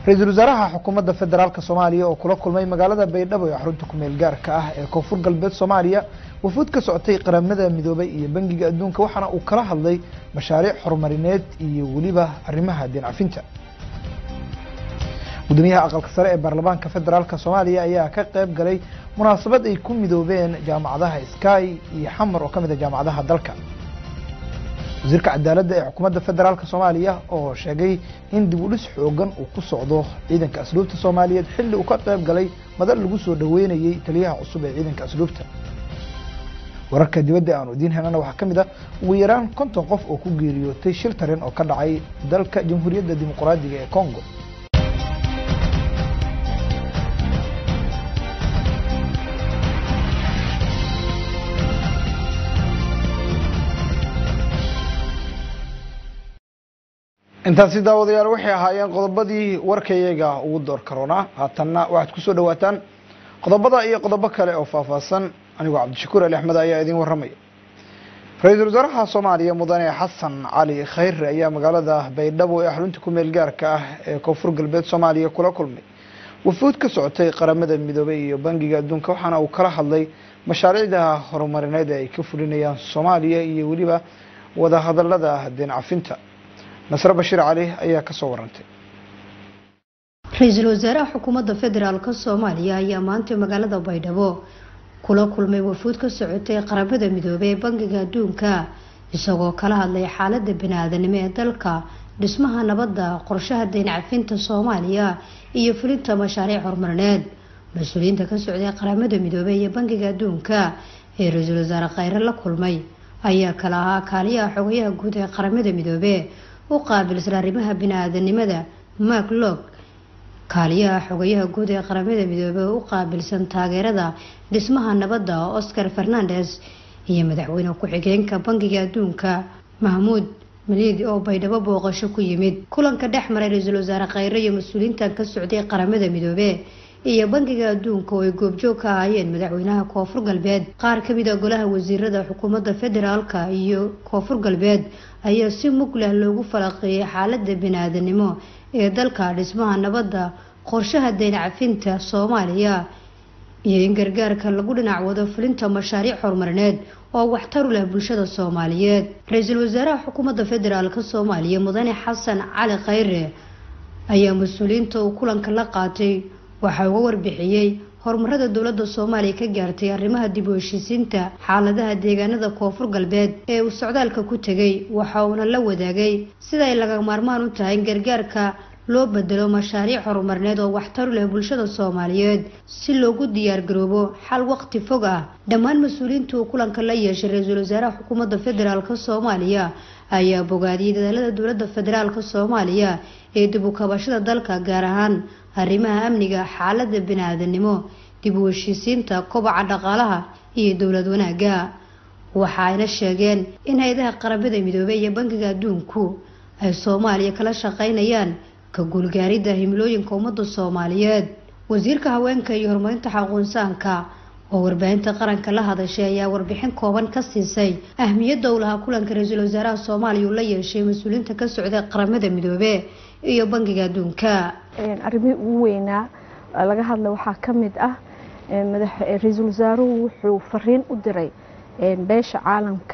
ra-iisul wasaaraha xukuumadda federaalk soomaaliya oo kula kulmay magaalada baydhabo ee xarunta kumeel gaarka ah ee koonfur galbeed soomaaliya wafuud ka socotay qaramada midoobay iyo bangiga adduunka waxaana uu kala hadlay mashaariic horumarineed iyo weliba arrimaha deencafinta gudoomiyaha aqalka sare ee baarlamaanka federaalk soomaaliya ayaa ka qayb galay munaasabad ay ku midoobeen jaamacadaha sky iyo xamar oo ka mid a jaamacadaha dalka wasiirka cadaaladda ee xukuumadda federaalk soomaaliya oo sheegay in dib u dhis xoogan uu ku socdo ciidanka asluubta soomaaliyeed xilli uu ka qayb galay madal lagu soo dhaweynayey taliyaha cusub ee ciidanka asluubta wararka dibadda aanu idiin helana waxaa ka mid ah ugu yaraan konton qof oo ku geeriyootay shil tareen oo ka dhacay dalka jamhuuriyadda dimuqraadiga ee congo intaasi daawadayaal waxay ahaayeen qodobadii warkayaga ugu door karoonaa haatanna waxaad kusoo dhawaataan qodobada iyo qodobo kale oo faahfaahsan anigoo cabdishakuur ali axmed ayaa idiin warramaya ra-iisul wasaaraha soomaaliya mudane xasan cali khayre ayaa magaalada baydhabo ee xarunta kumeel gaarka ah ee koonfur galbeed soomaaliya kula kulmay wafuud ka socotay qaramada midoobay iyo bangiga adduunka waxaana uu kala hadlay mashaariicda horumarineed ee ay ka fulinayaan soomaaliya iyo weliba wadahadalada deen cafinta nasre bashiir cali ayaa kasoo warantay ra-iisul wasaaraha xukuumadda federaalk soomaaliya ayaa maanta magaalada baydhabo kula kulmay wafuud ka socotay qaramada midoobey ee bangiga adduunka isagoo kala hadlay xaalada bani-aadanimo ee dalka dhismaha nabadda qorshaha dayn cafinta soomaaliya iyo fulinta mashaariic horumarineed mas-uuliyiinta ka socday qaramada midoobey iyo bangiga adduunka ee ra-iisul wasaare khayre la kulmay ayaa kala ahaa kaaliyaha xogayaha guud ee qaramada midoobe u qaabilsan arrimaha bini-aadanimada mark log kaaliyaha xogayaha guud ee qaramada midoobey u qaabilsan taageerada dhismaha nabadda oscar fernandes iyo madaxweyne ku-xigeenka bangiga adduunka mahmuud maliidi oo baydhabo booqasho ku yimid kulanka dhex maray ra-iisul wasaare khayre iyo mas-uuliyiintan ka socday qaramada midoobe iyo bangiga adduunka oo ay goobjoog ka ahaayeen madaxweynaha koonfur galbeed qaar kamid a golaha wasiirada xukuumadda federaalka iyo koonfur galbeed ayaa si mug leh loogu falaqeeyay xaalada bini-aadanimo ee dalka dhismaha nabadda qorshaha dayn cafinta soomaaliya iyo in gargaarka lagu dhinac wado fulinta mashaariic horumarineed oo waxtar u leh bulshada soomaaliyeed ra-iisul wasaaraha xukuumadda federaalk soomaaliya mudane xasan cali khayre ayaa mas-uuliyiinta uu kulanka la qaatay waxaa uga warbixiyey horumarada dowladda soomaaliya ka gaartay arrimaha dib u heshiisiinta xaaladaha deegaanada koonfur galbeed ee uu socdaalka ku tegay waxa uuna la wadaagay sida ay laga maarmaan u tahay in gargaarka loo bedelo mashaariic horumarineed oo waxtar u leh bulshada soomaaliyeed si loogu diyaargaroobo xal waqti fog ah dhammaan mas-uuliyiinta uu kulanka la yeeshay ra-iisul wasaaraha xukuumadda federaalk soomaaliya ayaa bogaadiyey dadaalada dowladda federaalk soomaaliya ee dib u kabashada dalka gaar ahaan arrimaha amniga xaalada bini-aadanimo dib u heshiisiinta kobaca dhaqaalaha iyo dowlad wanaagga waxa ayna sheegeen in hay-adaha qaramada midoobey iyo bangiga adduunku ay soomaaliya kala shaqeynayaan ka guulgaaridda himilooyinka ummadda soomaaliyeed wasiirka haweenka iyo horumarinta xaquunsaanka oo warbaahinta qaranka la hadashay ayaa warbixin kooban ka siisay ahmiyadda uu lahaa kulanka ra-iisul wasaaraha soomaaliya uu la yeeshay mas-uuliyiinta ka socday qaramada midoobe iyo bangiga adduunka arrimihii ugu weynaa laga hadla waxaa ka mid ah ra-iisul wasaaruhu wuxuu fariin u diray beesha caalamka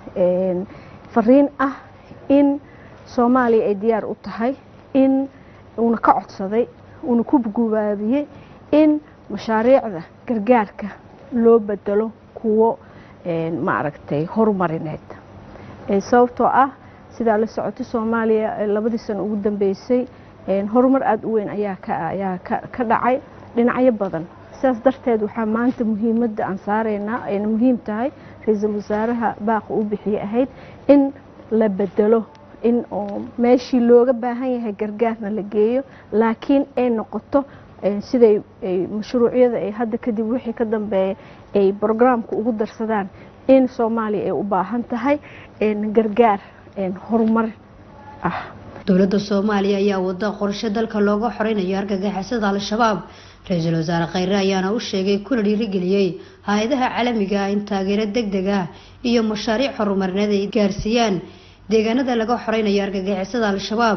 fariin ah in soomaaliya ay diyaar u tahay in uuna ka codsaday uuna ku gubaabiyey in mashaariicda gargaarka loo bedelo kuwo maaragtay horumarineed sababtoo ah sidaa la socotay soomaaliya labadii sano ugu dambeysay horumar aada u weyn ayaa ayaa ka dhacay dhinacyo badan sidaas darteed waxaa maanta muhiimadda aan saaraynaa ayna muhiim tahay ra-iisul wasaaraha baaqa u bixiyey ahayd in la bedelo in oo meeshii looga baahan yahay gargaarna la geeyo laakiin ay noqoto siday mashruucyada ay hadda kadib wixii ka dambeeya ay brograamka ugu darsadaan in soomaaliya ay u baahan tahay gargaar horumar ah dowladda soomaaliya ayaa wada qorshe dalka looga xoreynayo argagixisada al-shabaab ra-iisul wasaare khayre ayaana u sheegay kuna dhiirigeliyey hay-adaha caalamiga ah in taageero deg deg ah iyo mashaariic horumarineed ay gaarsiiyaan deegaanada laga xoreynayo argagixisada al-shabaab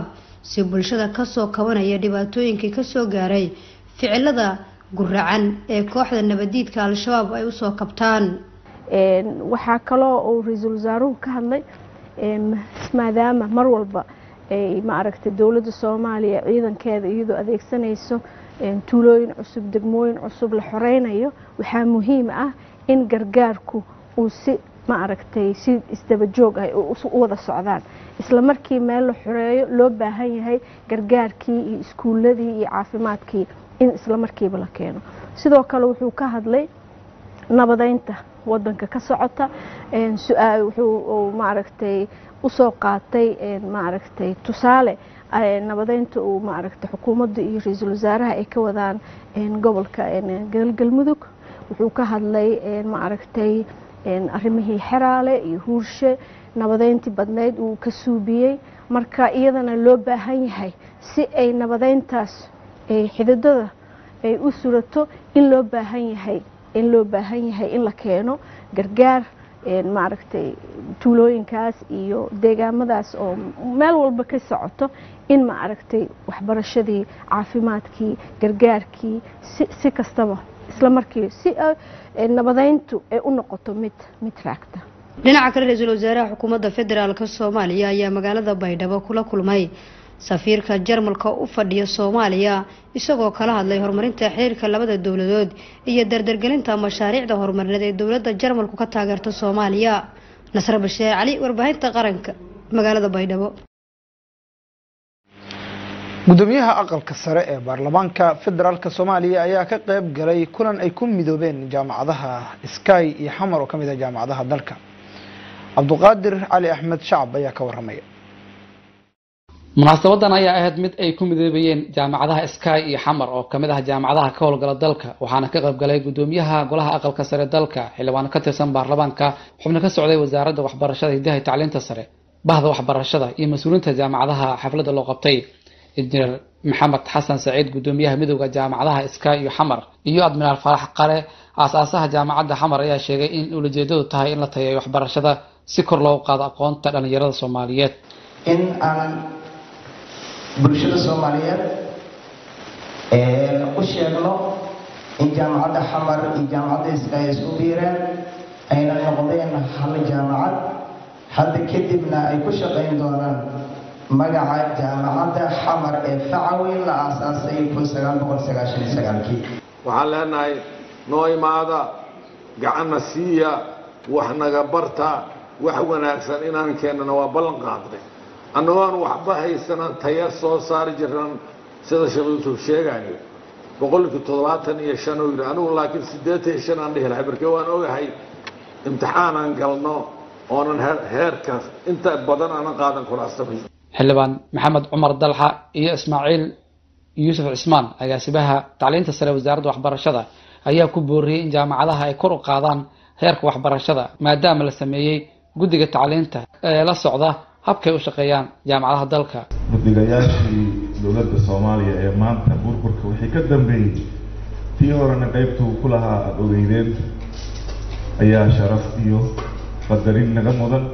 si bulshada kasoo kabanaya dhibaatooyinkii kasoo gaaray ficilada guracan ee kooxda nabadiidka al-shabaab ay usoo kabtaan waxaa kaloo uu ra-iisul wasaaruhu ka hadlay maadaama mar walba ay maaragtay dowladda soomaaliya ciidankeeda iyadoo adeegsanayso tuulooyin cusub degmooyin cusub la xoreynayo waxaa muhiim ah in gargaarku uu si maaragtay si isdaba joog ah u wada socdaan isla markii meel la xoreeyo loo baahan yahay gargaarkii iyo iskuuladii iyo caafimaadkii in isla markiiba la keeno sidoo kale wuxuu ka hadlay nabadeynta wadanka ka socota wuxuu maaragtay usoo qaatay maaragtay tusaale nabadeynta uu maaragtay xukuumadda iyo ra-iisul wasaaraha ay ka wadaan gobolka galgalmudug wuxuu ka hadlay maaragtay arrimihii xeraale iyo huurshe nabadeyntii badneyd uu ka suubiyey marka iyadana loo baahan yahay si ay nabadeyntaas xididada ay u surato in loo baahan yahay in loo baahan yahay in la keeno gargaar maaragtay tuulooyinkaas iyo deegaamadaas oo meel walba ka socoto in maaragtay waxbarashadii caafimaadkii gargaarkii si si kastaba isla markii si nabadeyntu ay u noqoto mid mid raagta dhinaca kale ra-iisul wasaaraha xukuumadda federaalk soomaaliya ayaa magaalada baydhabo kula kulmay safiirka jarmalka u fadhiya soomaaliya isagoo kala hadlay horumarinta xiriirka labada dowladood iyo dardargelinta mashaariicda horumarineed ee dowladda jarmalku ka taageerta soomaaliya nasre basheer cali warbaahinta qaranka magaalada baydhabo gudoomiyaha aqalka sare ee baarlamaanka federaalk soomaaliya ayaa ka qeyb galay kulan ay ku midoobeen jaamacadaha sky iyo xamar oo kamid ah jaamacadaha dalka cabduqaadir cali axmed shacab ayaa ka waramaya munaasabadan ayaa ahayd mid ay ku midoobayeen jaamacadaha sky iyo xamar oo kamid ah jaamacadaha ka howlgala dalka waxaana ka qayb galay gudoomiyaha golaha aqalka sare dalka xildhibaano ka tirsan baarlamaanka xubno ka socday wasaaradda waxbarashada hidaha iyo tacliinta sare bahda waxbarashada iyo mas-uuliinta jaamacadaha xafladda loo qabtay injineer maxamed xasan saciid gudoomiyaha midooda jaamacadaha sky iyo xamar iyo admiraal faarax qare aas-aasaha jaamacadda xamar ayaa sheegay in ulajeedadu tahay in la tayeeyo waxbarashada si kor loogu qaado aqoonta dhalinyarada soomaaliyeed in aan bulshada soomaaliyeed u sheegno in jaamacadda xamar iyo jaamacadda sky isku biireen ayna noqdeen hal jaamacad hadda kadibna ay ku shaqayn doonaan magaca jaamacadda xamar ee facaweyn la aasaasay kun sagaal boqol sagaashan iyo sagaalkii waxaan leenahay noo imaada gacanna siiya wax naga barta wax wanaagsan inaan keennana waa ballan qaadnay annagoon waxba haysanan taya soo saari jiran sida sheekh yuusuf sheegayo boqolkii toddobaatan iyo shan uu yidhi anigu laakiin siddeetan iyo shan aan dhihi lahay markee waan ogahay imtixaanaan galno oonan heerkaas inta badan aanan qaadan kulaastamay xildhibaan maxamed cumar dalxa iyo ismaaciil yuusuf cismaan agaasibaha tacliinta sare wasaaradda waxbarashada ayaa ku booriyey in jaamacadaha ay kor u qaadaan heerka waxbarashada maadaama la sameeyey guddiga tacliinta ee la socda habkay u shaqeeyaan jaamacadaha dalka guddigayaashii dowladda soomaaliya ee maanta burburka wixii ka dambeeyey tii horena qaybtuu ku lahaa aada ogeydeen ayaa sharaf iyo qadarin naga mudan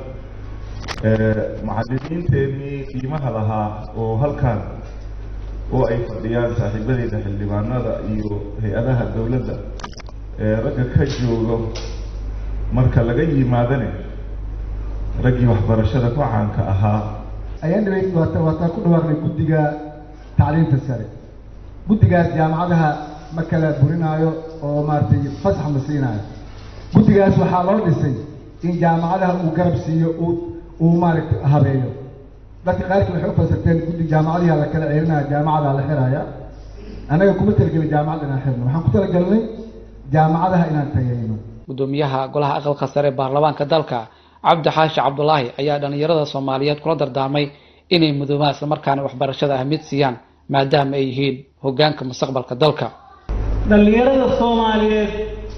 macallimiinteenii qiimaha lahaa oo halkan oo ay fadhiyaan saaxiibadeeda xildhibaanada iyo hay-adaha dowladda ee ragga ka joogo marka laga yimaadane raggii waxbarashada ku caanka ahaa ayaan dhibay waata waataan ku dhawaaqnay guddiga tacliinta sare guddigaas jaamacadaha ma kala burinaayo oo maaragtay fasax ma siinaayo guddigaas waxaa loo dhisay in jaamacadaha uu garab siiyo uu uu maaragtay habeeyo dadka qaarkii waxay u fasirteen guddi jaamacadiha la kala celinaya jaamacadaa la xiraya annaga kuma talagelin jaamacad inaan xirno waxaan ku talagelnay jaamacadaha inaan tageyno gudoomiyaha golaha aqalka sare baarlamaanka dalka cabdi xaashi cabdulaahi ayaa dhalinyarada soomaaliyeed kula dardaarmay inay mudoobaan islamarkaana waxbarashada ahmiyad siiyaan maadaama ay yihiin hogaanka mustaqbalka dalka dhallinyarada soomaaliyeed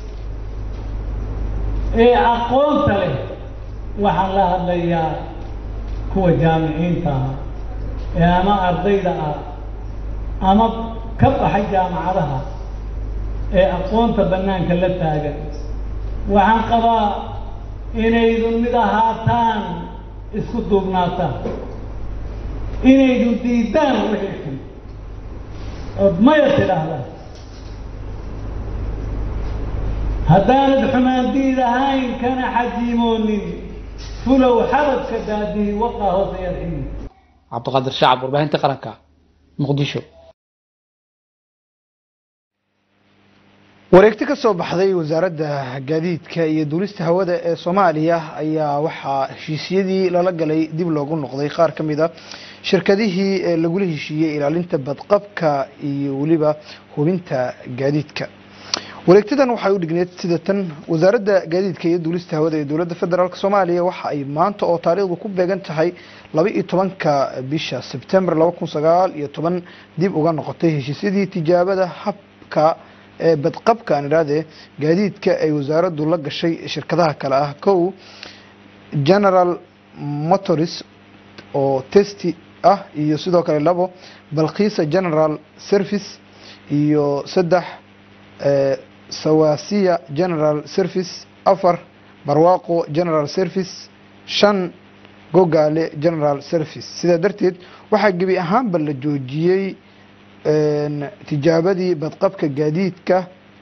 ee aqoonta leh waxaan la hadlayaa kuwa jaamiciinta ah ee ama ardayda ah ama ka baxay jaamacadaha ee aqoonta bannaanka la taagan waxaan qabaa inaydun mid ahaataan isku duubnaataan inaydu diidaan wixii xun ood maya tidhaahdaan haddaanad xumaandiid ahayn kana xajiimoonin fulow xabadka daadihi waqaa hoose yadximi cabdiqaadir shacab warbaahinta qaranka muqdisho wareegti ka soo baxday wasaaradda gaadiidka iyo duulista hawada ee soomaaliya ayaa waxaa heshiisyadii lala galay dib loogu noqday qaar ka mid a shirkadihii ee lagula heshiiyey ilaalinta badqabka iyo weliba hubinta gaadiidka wareegtadan waxay u dhigneed sida tan wasaaradda gaadiidka iyo duulista hawada ee dowladda federaalk soomaaliya waxa ay maanta oo taariikhdu ku beegan tahay laba iyo tobanka bisha sebtembar laba kun sagaal iyo toban dib uga noqotay heshiisyadii tijaabada habka ee badqabka aan idhahdee gaadiidka ay wasaaraddu la gashay shirkadaha kale ah kow general motors oo testi ah iyo sidoo kale labo balkhiisa general service iyo saddex sawasiya general service afar barwaaqo general service shan gogaale general service sidaa darteed waxaa gebi ahaanba la joojiyey tijaabadii badqabka gaadiidka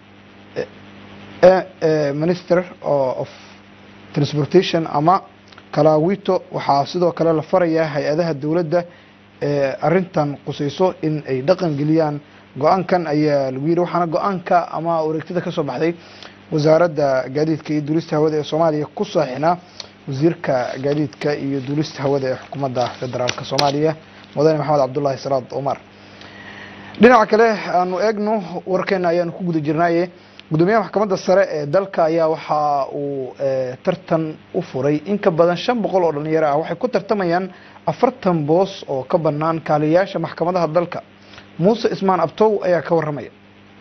minister of transportation ama kalawito waxaa sidoo kale la farayaa hay-adaha dowladda ee arintan qusayso in ay dhaqan geliyaan go-aankan ayaa lagu yidhi waxaana go-aanka ama wareegtada ka soo baxday wasaaradda gaadiidka iyo duulista hawada ee soomaaliya ku saaxinaa wasiirka gaadiidka iyo duulista hawada ee xukuumadda federaalk soomaaliya mudane maxamed cabdulaahi salaad omar dhinaca kale aanu eegno warkeena ayaanu ku guda jirnaaye gudoomiyaha maxkamadda sare ee dalka ayaa waxa uu tartan u furay in ka badan shan boqol oo dhalinyaro ah waxay ku tartamayaan afartan boos oo ka banaan kaaliyayaasha maxkamadaha dalka muuse ismaan abtow ayaa ka waramaya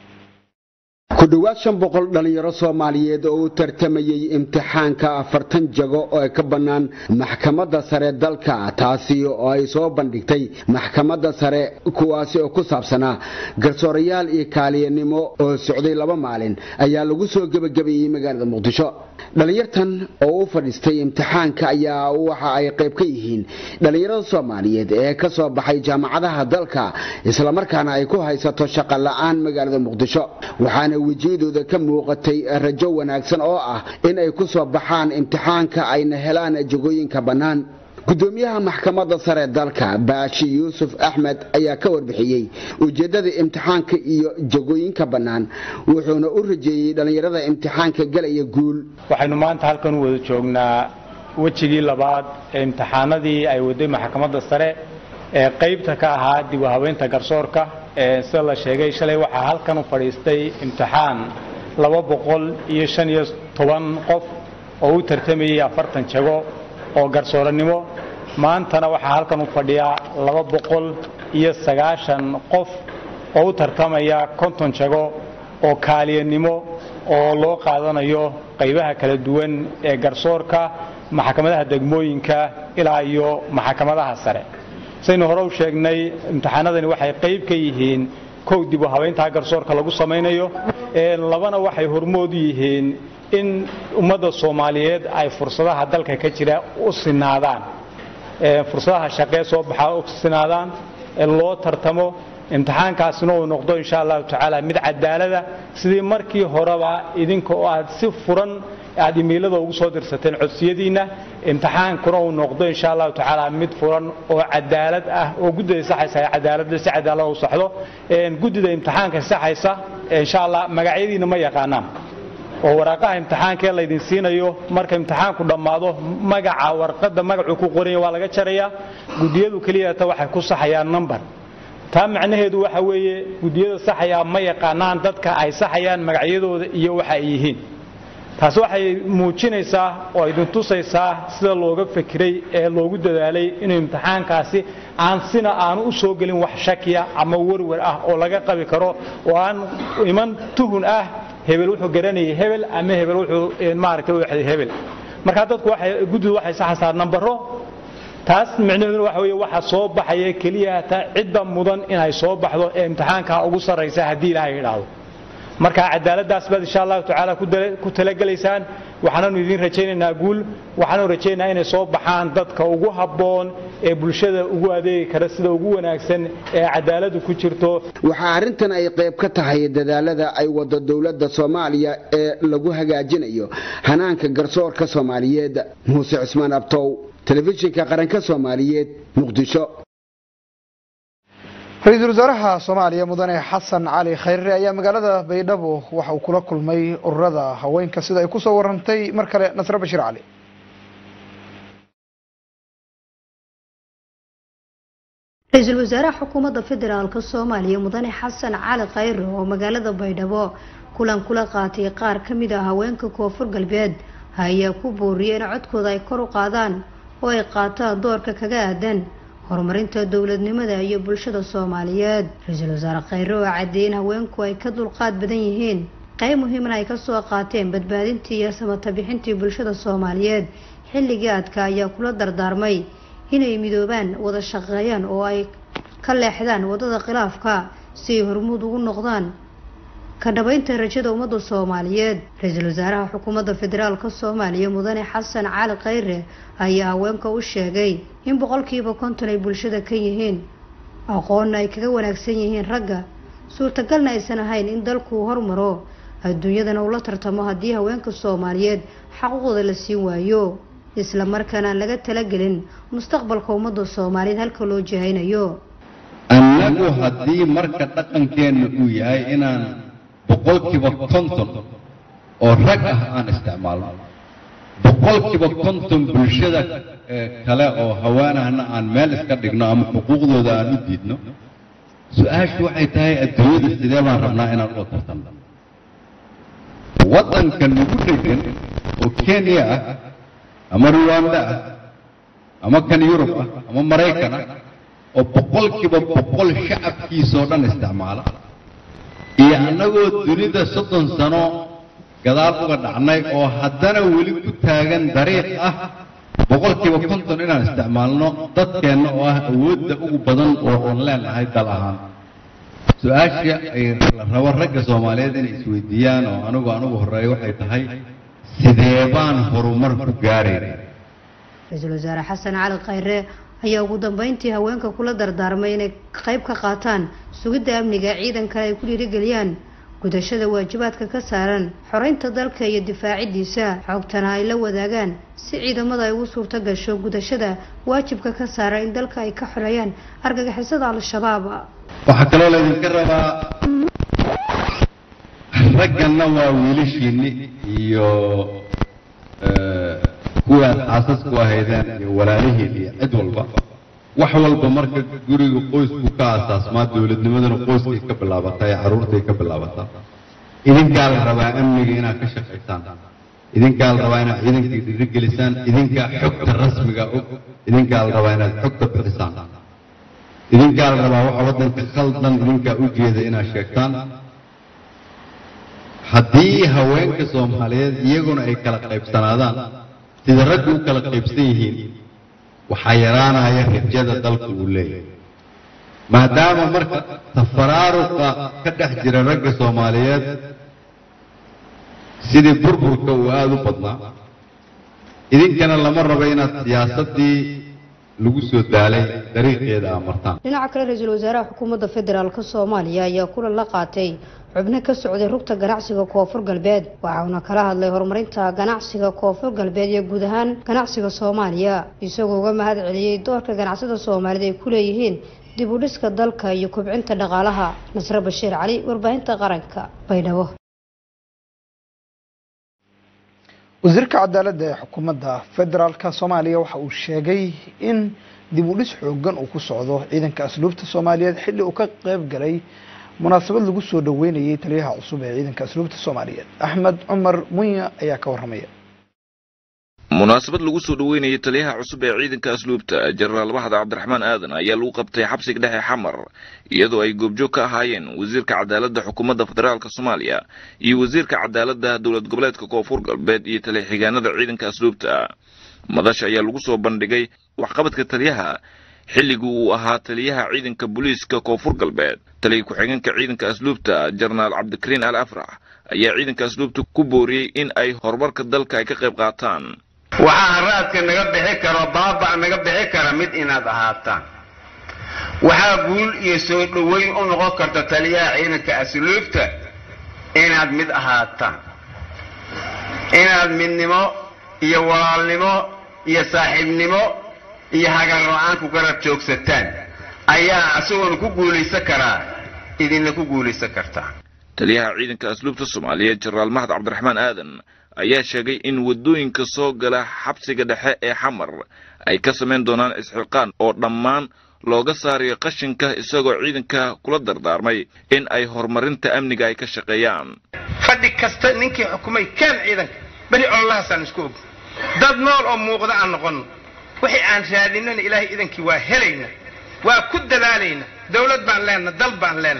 ku dhowaad shan boqol dhallinyaro soomaaliyeed oo u tartamayey imtixaanka afartan jago oo ka bannaan maxkamadda sare dalka taasi oo ay soo bandhigtay maxkamadda sare kuwaasi oo ku saabsanaa garsoorayaal iyo kaaliyanimo oo socday laba maalin ayaa lagu soo gebagabeeyey magaalada muqdisho dhallinyartan oo u fadhiistay imtixaanka ayaa waxa ay qayb ka yihiin dhallinyarada soomaaliyeed ee ka soo baxay jaamacadaha dalka islamarkaana ay ku haysato shaqo la'aan magaalada muqdisho waxaana wejiyadooda ka muuqatay rajo wanaagsan oo ah in ay ku soo baxaan imtixaanka ayna helaan jagooyinka bannaan gudoomiyaha maxkamadda sare dalka baashi yuusuf axmed ayaa ka warbixiyey ujeeddada imtixaanka iyo jagooyinka bannaan wuxuuna u rajeeyey dhallinyarada imtixaanka galaya guul waxaynu maanta halkan u wada joognaa wejigii labaad ee imtixaanadii ay waday maxkamadda sare ee qaybta ka ahaa dib u habeynta garsoorka sida la sheegay shalay waxaa halkan u fadhiistay imtixaan laba boqol iyo shan iyo toban qof oo u tartamayey afartan jago oo garsooranimo maantana waxaa halkan u fadhiya laba boqol iyo sagaashan qof oo u tartamaya konton jago oo kaaliyanimo oo loo qaadanayo qaybaha kala duwan ee garsoorka maxkamadaha degmooyinka ilaa iyo maxkamadaha sare saynu hore u sheegnay imtixaanadani waxay qayb ka yihiin kow dib u habeyntaa garsoorka lagu samaynayo labana waxay hormood u yihiin in ummadda soomaaliyeed ay fursadaha dalka ka jira u sinaadaan fursadaha shaqee soo baxaa u sinaadaan loo tartamo imtixaankaasina uu noqdo insha allahu tacaala mid cadaalada sidii markii horeba idinka oo aad si furan aad imiilada ugu soo dirsateen codsiyadiinna imtixaankuna uu noqdo insha allahu tacaala mid furan oo cadaalad ah oo guddida saxaysa ay cadaaladda si cadaalad u saxdo guddida imtixaanka saxaysa insha allah magacyadiina ma yaqaanaan oo waraaqaha imtixaankee laydin siinayo marka imtixaanku dhammaado magaca warqadda magacuu ku qoranya waa laga jarayaa guddiyadu keliyata waxay ku saxayaan number taa macnaheedu waxa weeye guddiyada saxayaa ma yaqaanaan dadka ay saxayaan magacyadooda iyo waxa ay yihiin taasi waxay muujinaysaa oo idin tusaysaa sida looga fekiray ee loogu dadaalay inuu imtixaankaasi aan sina aanu u soo gelin wax shakiya ama werwer ah oo laga qabi karo oo aan iman tuhun ah hebel wuxuu garanayay hebel ama hebel wuxuu maaragtay u exday hebel marka dadku waxay guddidu waxay saxaysaa nambaro taas micnaheedu waxa weeye waxa soo baxaya keliya ta cidda mudan inay soo baxdo ee imtixaanka ugu sarraysa haddii ilaahay idhaahdo marka cadaaladdaas baad insha allahu tacaala ku talagelaysaan waxaananu idin rajaynaynaa guul waxaanu rajaynaynaa inay soo baxaan dadka ugu habboon ee bulshada ugu adeegi kara sida ugu wanaagsan ee cadaaladu ku jirto waxaa arrintan ay qayb ka tahay dadaalada ay wado dowladda soomaaliya ee lagu hagaajinayo hanaanka garsoorka soomaaliyeed muuse cusmaan abtow telefishinka qaranka soomaaliyeed muqdisho ra-iisul wasaaraha soomaaliya mudane xasan cali khayre ayaa magaalada baydhabo waxa uu kula kulmay ururada haweenka sida ay kusoo warantay mar kale nasre bashiir cali ra-iisul wasaaraha xukuumadda federaalk soomaaliya mudane xasan cali khayre oo magaalada baydhabo kulan kula qaatay qaar ka mid ah haweenka koonfur galbeed ayaa ku booriyay in codkooda ay kor u qaadaan oo ay qaataan doorka kaga aadan horumarinta dowladnimada iyo bulshada soomaaliyeed ra-iisul wasaare khayre oo caddeeyay in haweenku ay ka dulqaad badan yihiin qayb muhiimna ay kasoo qaateen badbaadintii iyo samata bixintii bulshada soomaaliyeed xilligii adka ayaa kula dardaarmay inay midoobaan wada shaqeeyaan oo ay ka leexdaan wadada khilaafka si ay hormuud ugu noqdaan ka dhabaynta rajada ummadda soomaaliyeed ra-iisul wasaaraha xukuumadda federaalk soomaaliya mudane xasan cali khayre ayaa haweenka u sheegay in boqolkiiba konton ay bulshada ka yihiin aqoonna ay kaga wanaagsan yihiin ragga suurtagalna aysan ahayn in dalku hormaro adduunyadana ula tartamo haddii haweenka soomaaliyeed xaquuqda la siin waayo isla markaana aan laga talagelin mustaqbalka ummadda soomaaliyeed halka loo jihaynayo annagu haddii marka dhaqankeenna uu yahay inaan boqolkiiba konton oo rag ah aan isticmaalno boqolkiiba konton bulshada kale oo haweenahna aan meel iska dhigno ama xuquuqdooda aan u diidno su-aashu waxay tahay adduunyada sidee baan rabnaa inaan ula tartanno waddanka nagu dhegan oo kenya ah ama ruwanda ah ama kan yurub ah ama maraykan ah oo boqolkiiba boqol shacabkiisoo dhan isticmaala iyo annagoo dunida soddon sano gadaal uga dhacnay oo haddana weli ku taagan dariiq ah boqolkiiba konton inaan isticmaalno dadkeenna oo ah awoodda ugu badan oo aan leenahay dal ahaan su-aasha ay la rabo ragga soomaaliyeed inay isweydiiyaan oo anigu anugu horreeya waxay tahay sidee baan horumar ku gaarayna ra-iisul wasaare xasan cali khayre ayaa ugu dambeyntii haweenka kula dardaarmay inay qayb ka qaataan sugidda amniga ciidankale ay ku dhiirigeliyaan gudashada waajibaadka ka saaran xoreynta dalka iyo difaacidiisa xogtana ay la wadaagaan si ciidamada ay ugu suurto gasho gudashada waajibka ka saaran in dalka ay ka xoreeyaan argagixisada al-shabaab waxaa kaloo laydinka rabaa ragganna waa wiilashiinni iyo kuwaad xaasasku ahaydeen iyo walaalihiin iyo cid walba wax walba marka guriga qoysku ka asaasmaa dowladnimaduna qoyskay ka bilaabataa ee carruurtay ka bilaabataa idinkaa la rabaa amniga inaad ka shaqaysaan idinkaa la rabaa inaad ciidankii dhiirigelisaan idinkaa xogta rasmiga og idinkaa la rabaa inaad xogta bixisaan idinkaa la rabaa waxa waddanka khaldan idinkaa u jeeda inaad sheegtaan haddii haweenka soomaaliyeed iyaguna ay kala qaybsanaadaan sida raggu u kala qaybsan yihiin waxaa yaraanaya rajada dalku uu leeyahay maadaama marka tafaraaruqa ka dhex jira ragga soomaaliyeed sidii burburka uu aada u badnaa idinkana lama rabo inaad siyaasaddii lagu soo daalay dariiqeeda aa martaan dhinaca kale ra-iisul wasaaraha xukuumadda federaalk soomaaliya ayaa kulan la qaatay xubno ka socday rugta ganacsiga koonfur galbeed waxauna kala hadlay horumarinta ganacsiga koonfur galbeed iyo guud ahaan ganacsiga soomaaliya isagoo uga mahad celiyey doorka ganacsada soomaalida ay ku leeyihiin dib u dhiska dalka iyo kobcinta dhaqaalaha nasre bashiir cali warbaahinta qaranka baydhabo wasiirka cadaaladda ee xukuumadda federaalka soomaaliya waxa uu sheegay in dib u dhis xoogan uu ku socdo ciidanka asluubta soomaaliyeed xilli uu ka qayb galay munaasabad lagu soo dhaweynayay taliyaha cusub ee ciidanka asluubta soomaaliyeed axmed cumar munya ayaa ka warramaya munaasabad lagu soo dhaweynayay taliyaha cusub ee ciidanka asluubta jenaraal baxda cabdiraxmaan aadan ayaa lagu qabtay xabsiga dhexe xamar iyadoo ay goobjoog ka ahaayeen wasiirka cadaaladda xukuumadda federaalka soomaaliya iyo wasiirka cadaaladda dowlad goboleedka koonfur galbeed iyo taliya-xigaanada ciidanka asluubta madasha ayaa lagu soo bandhigay waxqabadka taliyaha xilligii uu ahaa taliyaha ciidanka booliiska koonfur galbeed taliya ku-xigeenka ciidanka asluubta jenaraal cabdikariin al afrax ayaa ciidanka asluubta ku booriyey in ay horumarka dalka ay ka qayb qaataan waxaa haraadka naga bixi karo baaba naga bixi kara mid inaad ahaataan waxaa guul iyo soo dhoweyn u noqon karta taliyaha ciidanka asluubta inaad mid ahaataan inaad midnimo iyo walaalnimo iyo saaxiibnimo iyo hagar la-aan ku garab joogsataan ayaa isagoona ku guulaysan karaa idinla ku guulaysan kartaa taliyaha ciidanka asluubta soomaaliyeed jenaraal mahad cabdiraxmaan aadan ayaa sheegay in waddooyinka soo gala xabsiga dhexe ee xamar ay ka samayn doonaan isxilqaan oo dhammaan looga saarayo qashinka isagoo ciidanka kula dardaarmay in ay horumarinta amniga ay ka shaqeeyaan fadhi kasta ninkii xukumay keen ciidanka beri ololahaasaan isku og dad nool oo muuqda aan noqon wixii aan raadinana ilaahay idankii waa helayna waa ku dadaalayna dawlad baan leenna dal baan leenna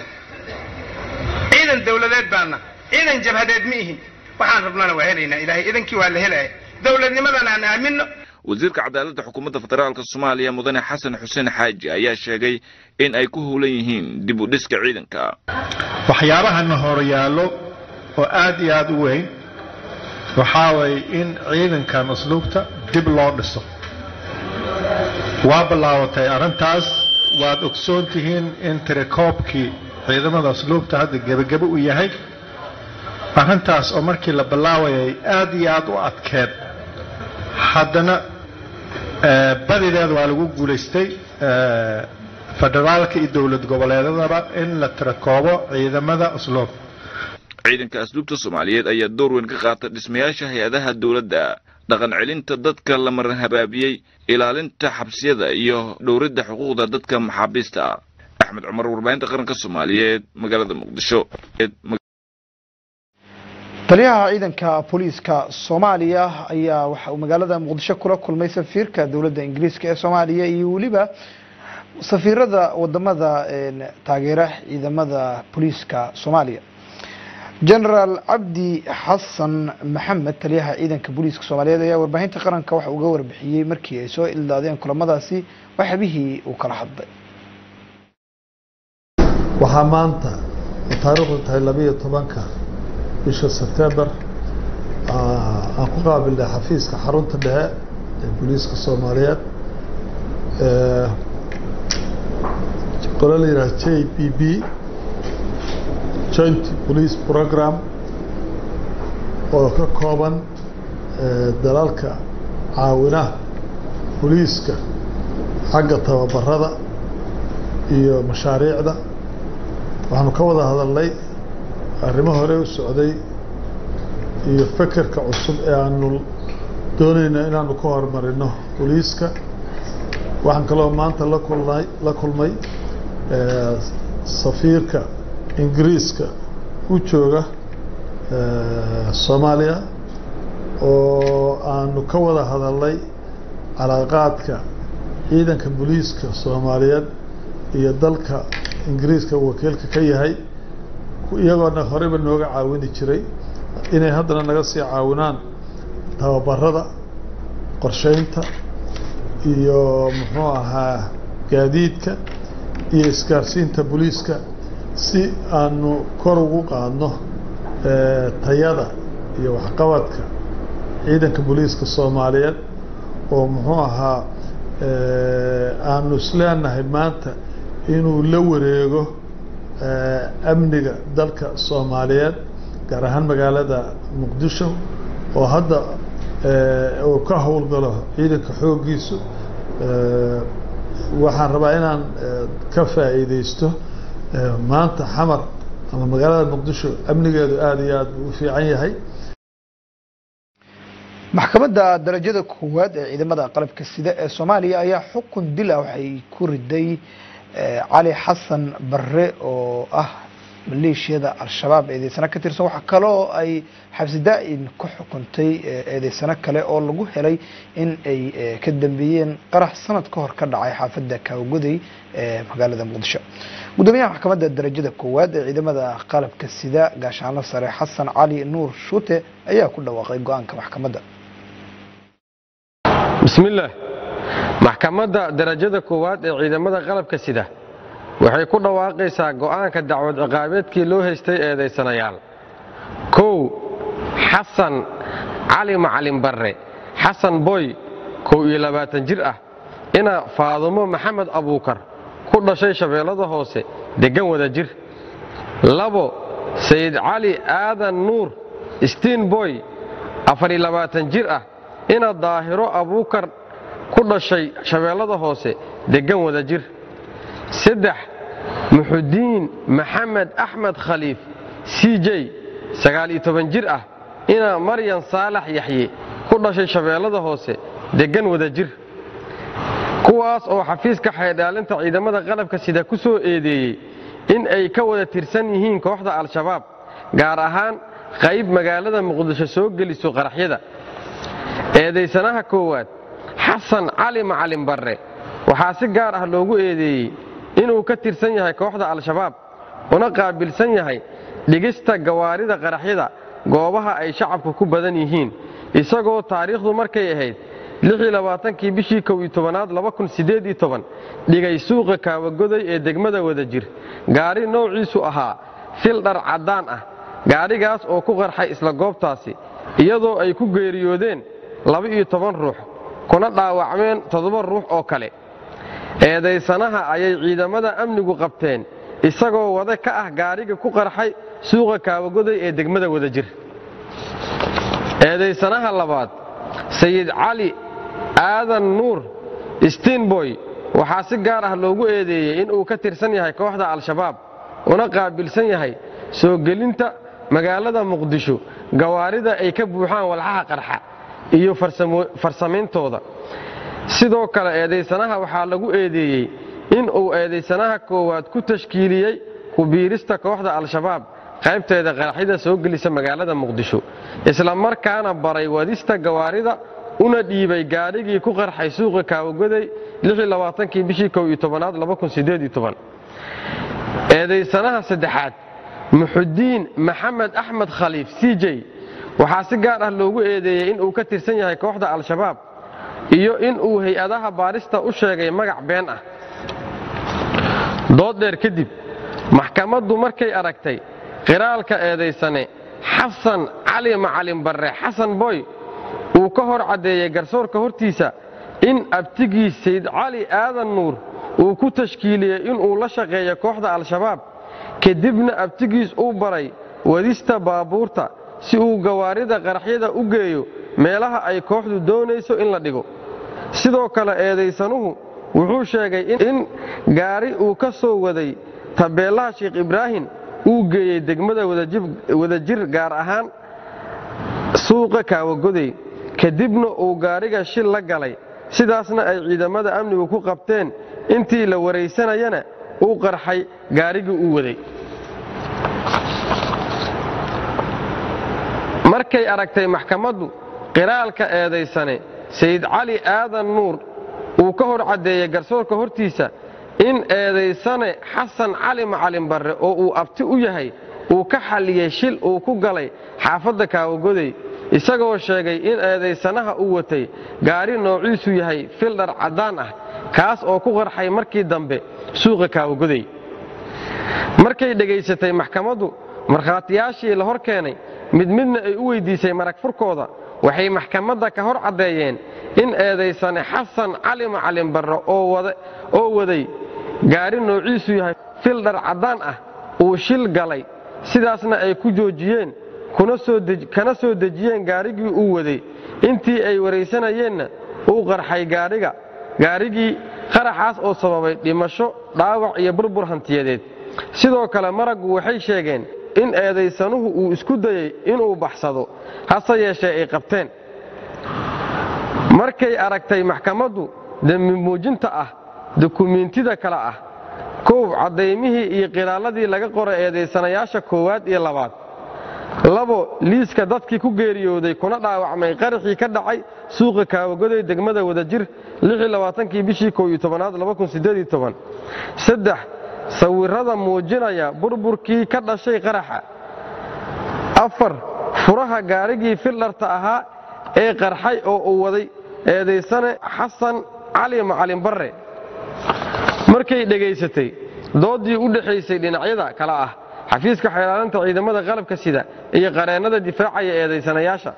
ciidan dawladeed baanna ciidan jabhadeed ma ihin waxaan rabnana waa helaynaa ilaahay idankii waa la helaya dawladnimadan aan aamino wasiirka cadaaladda xukuumadda federaalk soomaaliya mudane xasan xuseen xaaji ayaa sheegay in ay ku howlan yihiin dib u dhiska ciidanka waxyaabahana horyaallo oo aad iyo aad u weyn waxaa waye in ciidankan usluubta dib loo dhiso waa bilaabatay arrintaas waad ogsoon tihiin in tirakoobkii ciidamada usluubta hadda gebagebo u yahay arrintaas oo markii la bilaawayay aad iyo aad u adkeed haddana badideed waa lagu guulaystay federaalka iyo dowlad goboleedadaba in la tirakoobo ciidamada usluub ciidanka asluubta soomaaliyeed ayaa door weyn ka qaata dhismayaasha hay-adaha dowladda dhaqan celinta dadka la maran habaabiyey ilaalinta xabsiyada iyo dhowridda xuquuqda dadka maxaabiista axmed cumar warbaahinta qaranka soomaaliyeed magaalada muqdisho taliyaha ciidanka booliiska soomaaliya ayaa waxa uu magaalada muqdisho kula kulmay safiirka dowladda ingiriiska ee soomaaliya iyo weliba safiirada wadamada taageera ciidamada booliiska soomaaliya genaraal cabdi xasan maxamed taliyaha ciidanka booliiska soomaaliyeed ayaa warbaahinta qaranka waxa uga warbixiyey markii ay soo ildaadeen kulamadaasi waxyabihii uu kala hadlay waxaa maanta taariikhdu tahay labiiyo tobanka bisha sebtembar aan ku qaabilnay xafiiska xarunta dhexe ee booliiska soomaaliyeed qolo la yidhaha j b b joint police program oo ka kooban dalalka caawinaha booliiska xagga tababarada iyo mashaariicda waxaanu ka wada hadalnay arrimo hore u socday iyo fekerka cusub ee aanu doonayno inaanu ka horumarino booliiska waxaan kaloo maanta la kulnay la kulmay safiirka ingiriiska u jooga soomaaliya oo aanu ka wada hadalnay calaaqaadka ciidanka booliiska soomaaliyeed iyo dalka ingiriiska wakiilka ka yahay iyagoona horeyba nooga caawini jiray inay haddana naga sii caawinaan tababarada qorsheynta iyo muxuu ahaa gaadiidka iyo isgaarsiinta booliiska si aanu kor ugu qaadno tayada iyo waxqabadka ciidanka booliiska soomaaliyeed oo muxuu ahaa aanu isleenahay maanta inuu la wareego amniga dalka soomaaliyeed gaar ahaan magaalada muqdisho oo hadda uu ka howlgalo ciidanka xooggiisu waxaan rabaa inaan ka faa'iideysto maanta xamar ama magaalada muqdisho amnigeedu aada iyo aad buu u fiican yahay maxkamadda darajada koowaad ee ciidamada qalabka sida ee soomaaliya ayaa xukun dil ah waxay ku riday cali xasan barre oo ah maleeshiyada al-shabaab eedeysano ka tirsan waxaa kaloo ay xabsi daa-in ku xukuntay eedeysano kale oo lagu helay in ay ka dambeeyeen qarax sanad ka hor ka dhacay xaafadda kaawagoday ee magaalada muqdisho gudoomiyaha maxkamadda darajada koowaad ee ciidamada qalabka sida gaashaanlo sare xasan cali nuur shuute ayaa ku dhawaaqay go-aanka maxkamadda bismillaah maxkamadda darajada koowaad ee ciidamada qalabka sida waxay ku dhawaaqaysaa go'aanka dacwad ciqaabeedkii loo haystay eedaysanayaal kow xasan cali macalin barre xasan boy kow iyo labaatan jir ah ina faadumo maxamed abuukar ku dhashay shabeellada hoose deggan wada jir labo sayid cali aadan nuur stiin boy afariyo labaatan jir ah ina daahiro abuukar ku dhashay shabeellada hoose deggan wada jir saddex muxudiin maxamed axmed khaliif c j sagaal-iyo toban jir ah ina maryan saalax yaxye ku dhashay shabeellada hoose deggan wada jir kuwaas oo xafiiska xaydhaalinta ciidamada qalabka sida ku soo eedeeyey in ay ka wada tirsan yihiin kooxda al-shabaab gaar ahaan qayb magaalada muqdisho soo geliso qaraxyada eedaysanaha koowaad xasan cali macalin barre waxaa si gaar ah loogu eedeeyey inuu ka tirsan yahay kooxda al-shabaab una qaabilsan yahay dhigista gawaarida qaraxyada goobaha ay shacabku ku badan yihiin isagoo taariikhdu markay ahayd kii bishii kow iyo tobanaad dhigay suuqa kaawagoday ee degmada wada jir gaari noociisu ahaa fil dhar caddaan ah gaadhigaas oo ku qarxay isla goobtaasi iyadoo ay ku geeriyoodeen laba-iyo toban ruux kuna dhaawacmeen toddoba ruux oo kale eedaysanaha ayay ciidamada amnigu qabteen isagoo wada ka ah gaadhiga ku qarxay suuqa kaawagoday ee degmada wada jir eedaysanaha labaad sayid cali aadan nuur stiinboy waxaa si gaar ah loogu eedeeyey inuu ka tirsan yahay kooxda al-shabaab una qaabilsan yahay soo gelinta magaalada muqdisho gawaarida ay ka buuxaan walxaha qarxa iyo farsamayntooda sidoo kale eedaysanaha waxaa lagu eedeeyey inuu eedaysanaha koowaad ku tashkiiliyey ku biirista kooxda al-shabaab qaybteeda qaraxyada soo gelisa magaalada muqdisho isla markaana baray wadista gawaarida una dhiibay gaadhigii ku qarxay suuqa kaawagoday kii bishii kow iyo tobanaad eedaysanaha saddexaad muxudiin maxamed axmed khaliif c j waxaa si gaar ah loogu eedeeyey inuu ka tirsan yahay kooxda al-shabaab iyo inuu hay-adaha baarista u sheegay magac been ah dood dheer kadib maxkamaddu markay aragtay qiraalka eedaysane xasan cali macalin barre xasan boy uu ka hor caddeeyey garsoorka hortiisa in abtigii sayd cali aadan nuur uu ku tashkiiliyey inuu la shaqeeyo kooxda al-shabaab kadibna abtigiis uu baray wadista baabuurta si uu gawaarida qaraxyada u geeyo meelaha ay kooxdu doonayso in la dhigo sidoo kale eedaysanuhu wuxuu sheegay in gaari uu ka soo waday tabeellaha sheekh ibraahim uu geeyey degmada wadajir gaar ahaan suuqa kaawagoday kadibna uu gaariga shil la galay sidaasna ay ciidamada amnigu ku qabteen intii la waraysanayana uu qarxay gaarigii uu waday markay aragtay maxkamaddu qiraalka eedaysane sayid cali aadan nuur uu ka hor caddeeyey garsoorka hortiisa in eedaysane xasan cali macalin barre oo uu abti u yahay uu ka xalliyey shil uu ku galay xaafadda kaawagoday isagoo sheegay in eedaysanaha uu watay gaari noociisu yahay fildhar caddaan ah kaas oo ku qarxay markii dambe suuqa kaawagoday markay dhegaysatay maxkamaddu markhaatiyaashii la hor keenay mid midna ay u weyddiisay marag furkooda waxay maxkamadda ka hor caddeeyeen in eedaysane xasan cali macalin barre oo waday gaari noociisu yahay fildhar caddaan ah uu shil galay sidaasna ay ku joojiyeen kana soo dejiyeen gaarigii uu waday intii ay waraysanayeenna uu qarxay gaadhiga gaarigii qaraxaas oo sababay dhimasho dhaawac iyo burbur hantiyadeed sidoo kale maraggu waxay sheegeen in eedaysanuhu uu isku dayey inuu baxsado hase yeeshee ay qabteen markay aragtay maxkamaddu dembi muujinta ah dukumiintida kale ah koow caddaymihii iyo qiraalladii laga qoray eedaysanayaasha koowaad iyo labaad labo liiska dadkii ku geeriyooday kuna dhaawacmay qaraxii ka dhacay suuqa kaawagoday degmada wadajir kii bishii kow iyo tobanaad saddex sawirrada muujinaya burburkii ka dhashay qaraxa afar furaha gaarigii fildharta ahaa ee qarxay oo uu waday eedaysane xasan cali macalin barre markay dhegaysatay doodii u dhexaysay dhinacyada kale ah xafiiska xeelaalinta ciidamada qalabka sida iyo qareennada difaacaya eedaysanayaasha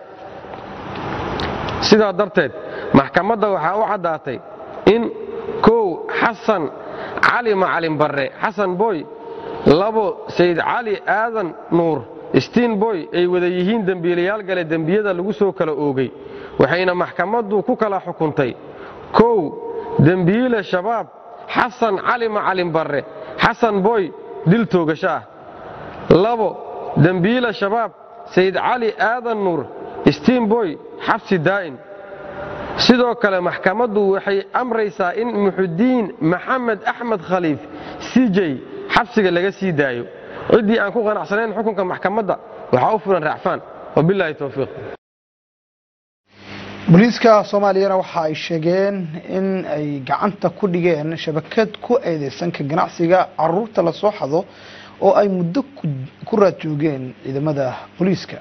sidaa darteed maxkamadda waxaa u caddaatay in kow xasan cali macalin barre xasan boy labo sayid cali aadan nuur stiin boy ay wada yihiin dembiilayaal gale dembiyada lagu soo kala oogay waxayna maxkamaddu ku kala xukuntay kow dembiile shabaab xasan cali macalin barre xasan boy dil toogasho ah labo dembiile shabaab sayid cali aadan nuur stiin boy xabsi daa'in sidoo kale maxkamaddu waxay amraysaa in muxudiin maxamed axmed khaliif sijay xabsiga laga sii daayo ciddii aan ku qanacsanayn xukunka maxkamadda waxaa u fulan raacfaan wabilaahi towfiiq booliiska soomaaliyana waxa ay sheegeen in ay gacanta ku dhigeen shabakad ku eedeysan ka ganacsiga caruurta lasoo xado oo ay muddo ku raad joogeen ciidamada booliiska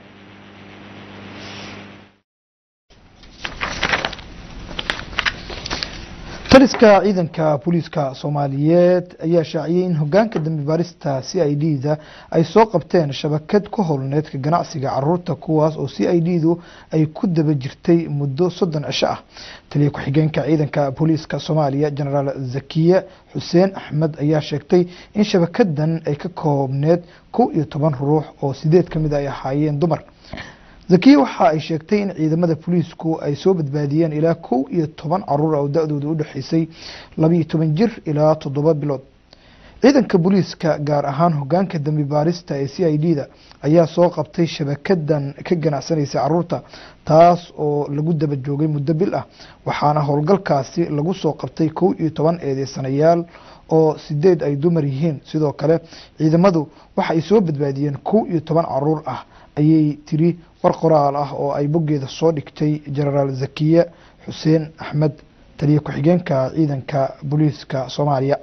taliska ciidanka booliiska soomaaliyeed ayaa shaaciyey in hogaanka dambi baarista c i d da ay soo qabteen shabakad ku howlneed ka ganacsiga caruurta kuwaas oo c i d du ay ku daba jirtay muddo soddon cisho ah taliya ku-xigeenka ciidanka booliiska soomaaliya jenaraal zakiye xuseen axmed ayaa sheegtay in shabakadan ay ka koobneed kow iyo toban ruux oo sideed ka mid ay ahaayeen dumar zakiye waxa ay sheegtay in ciidamada booliisku ay soo badbaadiyeen ilaa kow iyo toban caruur oo da-dooda u dhexeysay labiiyo toban jir ilaa toddoba bilood ciidanka booliiska gaar ahaan hogaanka dambi baarista ee c i d da ayaa soo qabtay shabakadan ka ganacsanaysa caruurta taas oo lagu daba joogay muddo bil ah waxaana howlgalkaasi lagu soo qabtay kow iyo toban eedeysanayaal oo sideed ay dumar yihiin sidoo kale ciidamadu waxa ay soo badbaadiyeen kow iyo toban caruur ah ayay tiri war qoraal ah oo ay boggeeda soo dhigtay jenaraal zakiye xuseen axmed taliya ku-xigeenka ciidanka booliiska soomaaliya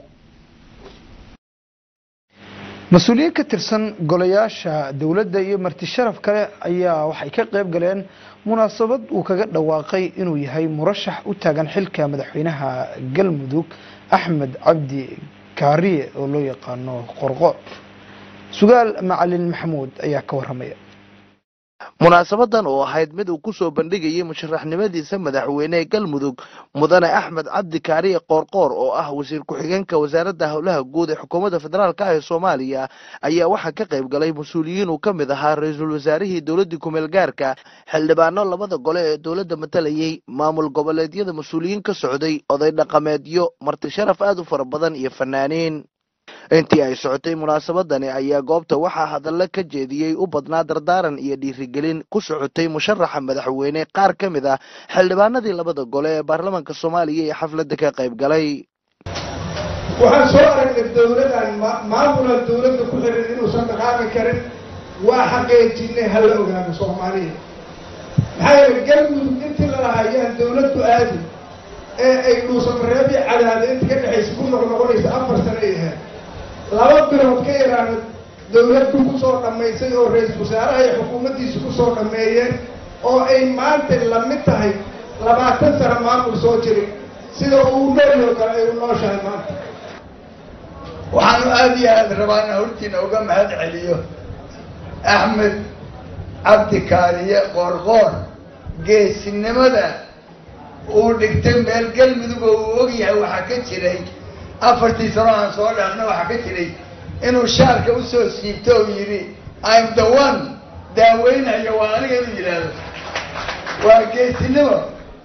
mas-uuliyiin ka tirsan golayaasha dowladda iyo marti sharaf kale ayaa waxay ka qayb galeen munaasabad uu kaga dhawaaqay inuu yahay murashax u taagan xilka madaxweynaha galmudug axmed cabdi kaariye oo loo yaqaano qorqoor sugaal macalin maxamuud ayaa ka waramaya munaasabadan oo ahayd mid uu ku soo bandhigayay musharaxnimadiisa madaxweyne ee galmudug mudane axmed cabdi kaariye qoorqoor oo ah wasiir ku-xigeenka wasaaradda howlaha guud ee xukuumadda federaalk ah ee soomaaliya ayaa waxaa ka qayb galay mas-uuliyiin uu ka mid ahaa ra-iisul wasaarihii dowladdii kumeel gaarka xildhibaano labada gole ee dowladda matalayay maamul goboleedyada mas-uuliyiin ka socday oday dhaqameedyo marti sharaf aad u fara badan iyo fanaaniin intii ay socotay munaasabadani ayaa goobta waxaa hadallo ka jeediyey u badnaa dardaaran iyo dhiirigelin ku socotay musharaxa madaxweyne qaar ka mid ah xildhibaanadii labada gole ee baarlamaanka soomaaliya ee xafladda ka qayb galay waxaan soo aragnay dowladan maamula dowladda ku xiran inuusan dhaqaaqi karin waa xaqiijinay hala ogaano soomaaliya maxaa yeele galmudug intii lalahaa ayaan dowladdu aadi ee ay dhuusamareebi cadaada inta ka dhexaysa ku noqnoqonaysa afar sano ay ahayd laba bilood ka yaraana dowladdu kusoo dhammaysay oo ra-iisul wasaaraha iyo xukuumaddiisa kusoo dhammeeyeen oo ay maanta lamid tahay labaatan sano maamul soo jirin sida uu noolyo kale ay u nooshahay maanta waxaanu aada iyo aada rabaa inaan hortiina uga mahad celiyo axmed cabdi kaariye qoorqoor geesinimada uu dhigtay meel galmudug oo uu og yahay waxaa ka jiray afartii sano aan soo dhaafna waxaa ka jiray inuu shaarka usoo siibto oo yidhi im the one daaweynayo waa aniga inuu yidhaahdo waa geesinimo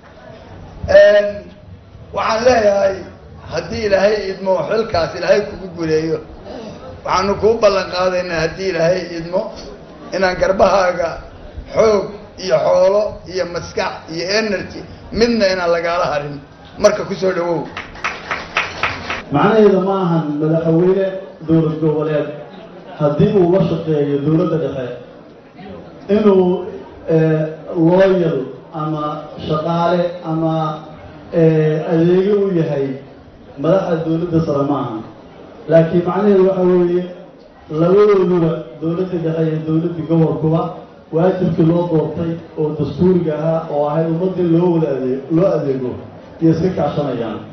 waxaan leeyahay haddii ilaahay idmo xilkaas ilaahay kugu guleeyo waxaanu kuu ballan qaadaynaa haddii ilaahay idmo inaan garbahaaga xoog iyo xoolo iyo maskax iyo energy midna inaan lagaala harin marka kusoo dhawow macnaheeda ma ahan madaxweyne dowlad goboleed haddii uu la shaqeeyo dowladda dhexe inuu looyal ama shaqaale ama adeego u yahay madaxda dowladda sare ma ahan laakiin macnaheedu waxa weeye labadooduba dowladda dhexe iyo dowladda gobolkuba waajibkii loo doortay oo dastuuriga ahaa oo ahayd ummadii loo wada adeeg loo adeego iyo iska kaashanayaan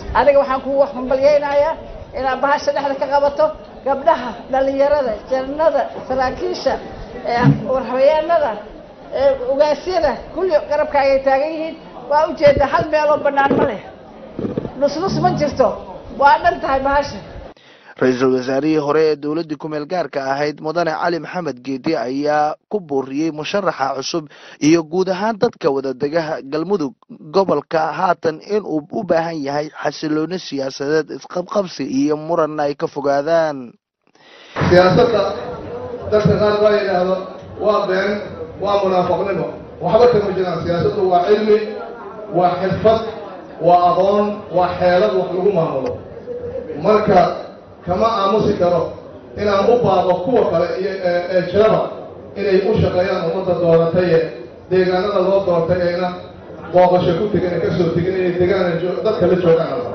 aniga waxaan kugu hambalyaynayaa inaad bahasha dhexda ka qabato gabdhaha dhalinyarada jannada saraakiisha warhabeyaanada ugaasyada kulli garabkaagay taagan yihiin waa ujeedaa hal meeloo bannaan ma leh nusnus ma jirto waa dhan tahay bahasha ra-iisul wasaarihii hore ee dowladdii kumeel gaarka ahayd mudane cali maxamed geedi ayaa ku buuriyey musharaxa cusub iyo guud ahaan dadka wadadegaha galmudug gobolka haatan inuu u baahan yahay xasilooni siyaasadeed isqabqabsi iyo muranna ay ka fogaadaan siyaasadda dadka qaar baa yidhaahdo waa been waa munaafaqnimo waxba kama jiraan siyaasaddu waa cilmi waa xirfad waa aqoon waa xeelad wax lagu maamulo marka kama aamusi karo inaan u baaqo kuwa kale iyo ee jiraba inay u shaqeeyaan ummadda doorataye deegaanada loo doortay ayna booqasho ku tegin ee kasoo tegin inay deegaana dadka la joogaan alba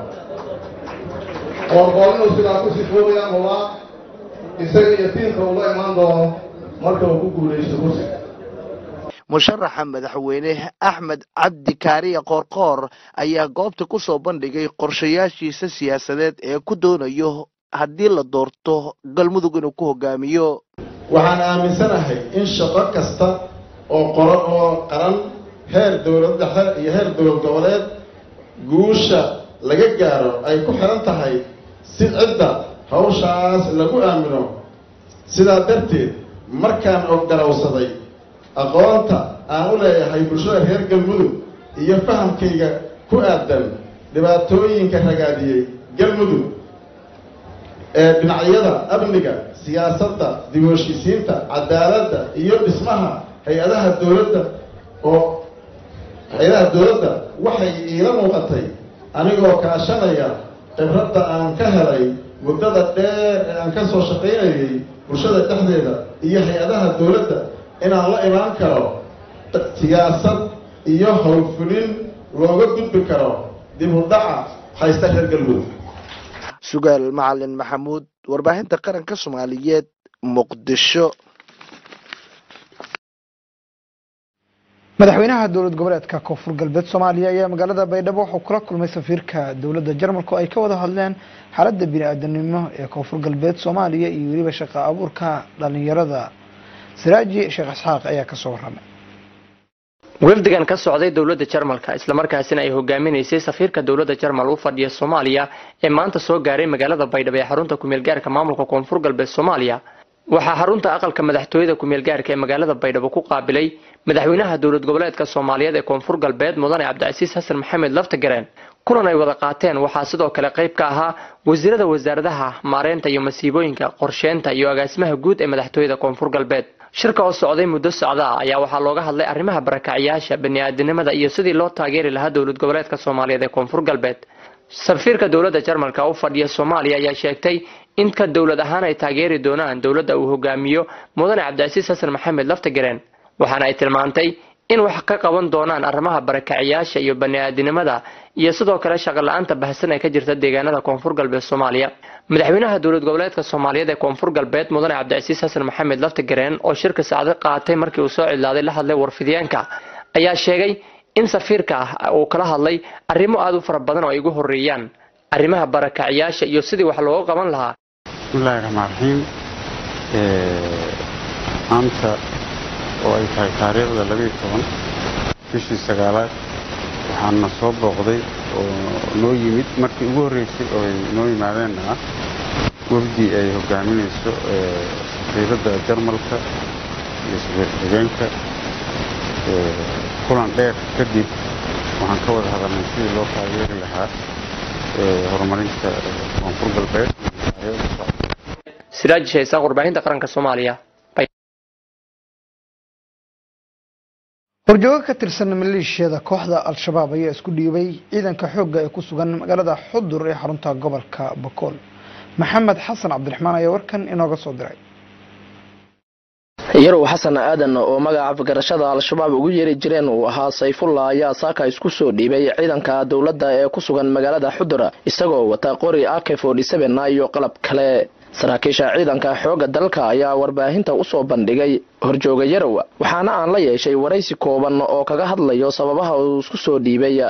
qoorqoor inuu sidaa ku sifoogayaan hubaa isaga iyo tiimka uu la imaan doono marka uu ku guulaysto kursiga musharaxa madaxweyne axmed cabdi kaariye qoorqoor ayaa goobta ku soo bandhigay qorshayaashiisa siyaasadeed ee ku doonayo haddii la doorto galmudug inuu ku hogaamiyo waxaan aaminsanahay in shaqo kasta oo qoro oo qaran heer dowlad dhexe iyo heer dowlad goboleed guusha laga gaaro ay ku xiran tahay si cidda hawshaas lagu aamino sidaa darteed markaan oggarowsaday aqoonta aan u leeyahay bulshada reer galmudug iyo fahamkayga ku aadan dhibaatooyinka ragaadiyey galmudug ee dhinacyada amniga siyaasadda dib u heshiisiinta cadaaladda iyo dhismaha hay-adaha dowladda oo hay-adaha dowladda waxay iila muuqatay anigoo kaashanaya khibradda aan ka helay muddada dheer ee aan ka soo shaqaynayay bulshada dhexdeeda iyo hay-adaha dowladda inaan la imaan karo siyaasad iyo howlfulin looga gudbi karo dib u dhaca haysta reer galmudug sugaal macalin maxamuud warbaahinta qaranka soomaaliyeed muqdisho madaxweynaha dowlad goboleedka koonfur galbeed soomaaliya ayaa magaalada baydhabo wuxuu kula kulmay safiirka dowladda jarmalka oo ay ka wada hadleen xaaladda bini-aadanimo ee koonfur galbeed soomaaliya iyo weliba shaqa abuurka dhalinyarada siraaji sheekh isxaaq ayaa kasoo waramay wafdigan ka socday dowladda jarmalka islamarkaasina ay hogaaminaysay safiirka dowladda jarmal u fadhiya soomaaliya ee maanta soo gaaray magaalada baydhabo ee xarunta kumeelgaarka maamulka koonfur galbeed soomaaliya waxaa xarunta aqalka madaxtooyada kumeelgaarka ee magaalada baydhabo ku qaabilay madaxweynaha dowlad goboleedka soomaaliyeed ee koonfur galbeed mudane cabdicasiis xasan maxamed laftagareen kulan ay wada qaateen waxaa sidoo kale qayb ka ahaa wasiirada wasaaradaha maareynta iyo masiibooyinka qorsheynta iyo agaasimaha guud ee madaxtooyada koonfur galbeed shirka oo socday muddo socda ah ayaa waxaa looga hadlay arrimaha barakacyaasha bani'aadanimada iyo sidii loo taageeri lahaa dowlad goboleedka soomaaliyeed ee koonfur galbeed safiirka dowladda jarmalka u fadhiya soomaaliya ayaa sheegtay in ka dowlad ahaan ay taageeri doonaan dowladda uu hogaamiyo mudane cabdicasiis xasan maxamed laftagareen waxaana ay tilmaantay in wax ka qaban doonaan arrimaha barakacyaasha iyo bani'aadanimada iyo sidoo kale shaqola-aanta bahasan ee ka jirta deegaanada koonfur galbeed soomaaliya madaxweynaha dowlad goboleedka soomaaliyeed ee koonfur galbeed mudane cabdicasiis xasan maxamed laftagareen oo shirka saacdo qaatay markii uu soo cidlaaday la hadlay warfidyaanka ayaa sheegay in safiirka ah uu kala hadlay arrimo aada u fara badan oo ay ugu horeeyaan arrimaha barakacyaasha iyo sidii wax looga qaban lahaa bismillahi raxmaan raxiim maanta oo ay tahay taariikhda labayo toban bishii sagaalaad waxaana soo booqday oo noo yimid markii ugu horreysay oo ay noo yimaadeenna ah wafdi ay hogaaminayso safiiradda jarmalka iyo safiir xigeenka kulan dheer kadib waxaan ka wada hadalnay sidii loo taageeri lahaa horumarinta koonfur galbeed siraaj shaysaaq warbaahinta qaranka soomaaliya horjoogo ka tirsan maleeshiyada kooxda al-shabaab ayaa isku dhiibay ciidanka xoogga ee ku sugan magaalada xudur ee xarunta gobolka bakool maxamed xasan cabdiraxmaan ayaa warkan inooga soo diray yarow xasan aadan oo magaca afgarashada al-shabaab ugu yeeri jireen uu ahaa sayfullah ayaa saaka isku soo dhiibay ciidanka dowladda ee ku sugan magaalada xudur isagoo wata qori ak iyo qalab kale saraakiisha ciidanka xoogga dalka ayaa warbaahinta usoo bandhigay horjooga yarow waxaana aan la yeeshay waraysi kooban oo kaga hadlayo sababaha uu isku soo dhiibay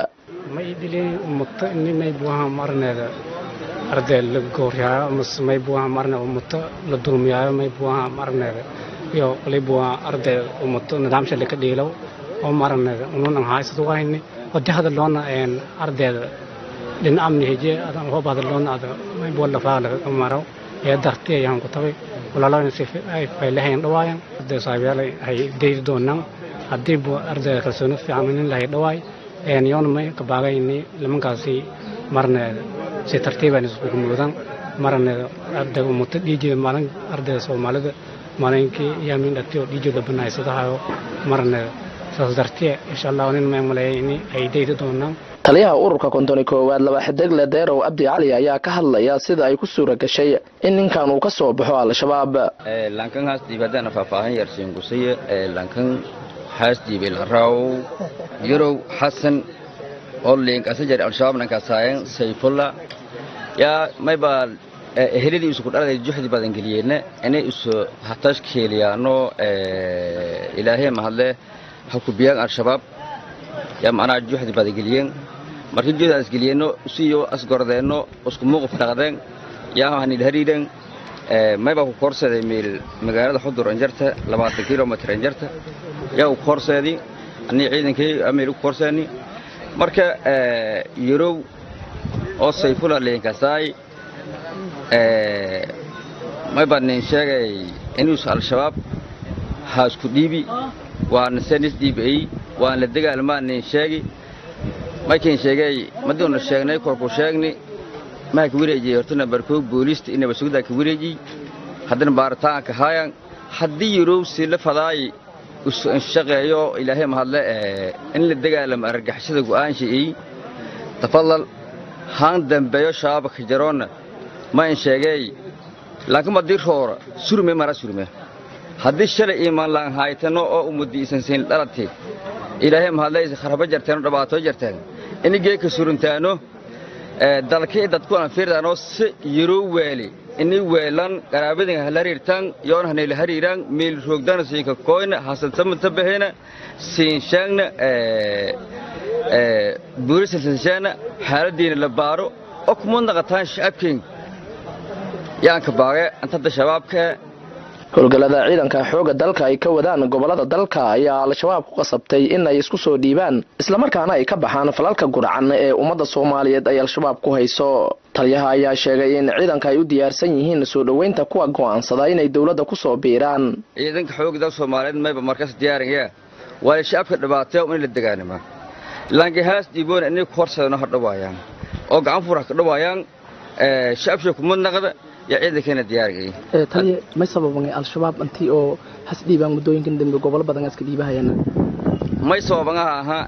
ma idilay ummato ini may buaha marneeda arday la gooriyaayo mase may buaha marne ummato la dulmiyaayo may buaha marneeda iyo wali buaha arday ummato nidaamsha laka dhiilow oo marneeda ununan haysad wayni wadi hadaloona ardayda dhin amni heje adan hoob hadaloona ada may bua lafaa laga maro ee darti ayaan ku tagay walaalahan si ay faylahayn dhawaayan arday saabiyaal ay deydi doonaan haddii bu ardayda kalsooni fiican nin lahay dhawaay yoona may kabaagayni nimankaasi marneeda si tartiibaan iskugu muudaan marneeda ardayga umuta dhiijeeda maalin ardayda soomaalida maalinkii yaamin dhati oo dhiijeeda banaysadahayo marneeda saas dartee insha allah nin may maleeyay in ay deydi doonaan taliyaha ururka kontoni koowaad laba xidigle deerow abdi cali ayaa ka hadlaya sida ay ku suura gashay in ninkan uu ka soo baxo al-shabaab lankan haas diibadana faahfaahin yarsiin gusaye lankan haas diibay laraaw yarow xasan oo liinkasajar al-shabaab nankasaayan sayfulla yaa mayba ehelidii isu kudhaladay juxdi badan geliyeenna inay isu hatash keeliyaano ilaahee mahadle ha kubiyaan al-shabaab yaa macnaha juxdi badan geliyeen markii juhdi asgeliyeenno siyo asgordeenno isku muuquf dhaqdeen yaa hanil hariiren mayba ku koorseeday meel magaalada xudur anjarta labaatan kilomitr anjarta yaa u koorseedi anii ciidankii ameel u koorseeni marka yarow oo sayfula leenkasaay mayba nin sheegay inuusa al-shabaab ha isku dhiibi waana senis dhiibay waan la dagaalmaa nin sheegi markiin sheegay madiuna sheegnay korku sheegni maha ka wareejiyey horta nambarkoog booliista inaba sugdaa ka wareejiy haddana baaritaanka haayan haddii yarow si la fadaay shaqeeyo ilaahay mahadle in la dagaalamo argagixisada go'aanshi'ey tafadal haan dambeeyo shabaabka jaroonna ma in sheegay laakiin madii roora surme mara surme haddii shalay iimaan laan haytano oo umudi isan siin dhalatay ilaahay mahadlaysa kharaba jarteen oo dhibaato jarteen inigee ka suruntaano dalkii dadku aan fiirdaano si yaroo weeli ini weelan qaraabadin hala hariirtaan yoon hanayla hariiraan meel roogdana siika koyna hasansamata bahena siin sheegna buurisa sinsheena xaaladiina la baaro oo kuma naqataan shacabkeen yaanka baage antadda shabaabka howlgallada ciidanka xoogga dalka ay ka wadaan gobollada dalka ayaa al-shabaab ku qasabtay in ay isku soo dhiibaan islamarkaana ay ka baxaan falalka gurcan ee ummadda soomaaliyeed ay al-shabaab ku hayso taliyaha ayaa sheegay in ciidanka ay u diyaarsan yihiin soo dhoweynta kuwa go'aansada inay dowladda ku soo biiraan ciidanka xoogga dalka soomaaliyeed mayba markaas diyaaraya waa shacabka dhibaateeyo in la degaanima laangahaas dhiiboona inay ku horseedano ha dhawaayaan oo gacan fur ha ka dhawaayaan shacabsha kumad naqda yaa ciidankeena diyaarigay taliya may sababan al-shabaab intii oo has dhiibaan muddooyinkan dambe gobolo badan iska dhiibahayaan may sababangaha ahaa